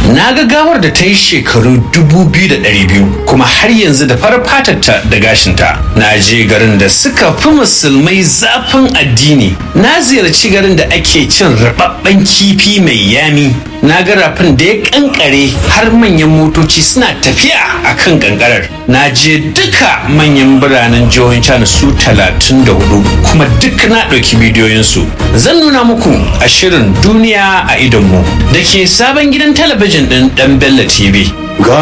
na ga gawar da ta yi shekaru 2,200 kuma har yanzu da farar fatarta da gashinta na je garin da suka fi musulmai zafin addini na ziyarci garin da ake cin rababben kifi mai yami na ga rafin da ya kankare har manyan motoci suna tafiya a kan kankarar na je duka manyan biranen jihohin china su 34 kuma duk na ɗauki bidiyoyinsu zan nuna muku a shirin duniya a idonmu da ke sabon gidan talabijin ɗin ɗan bella tv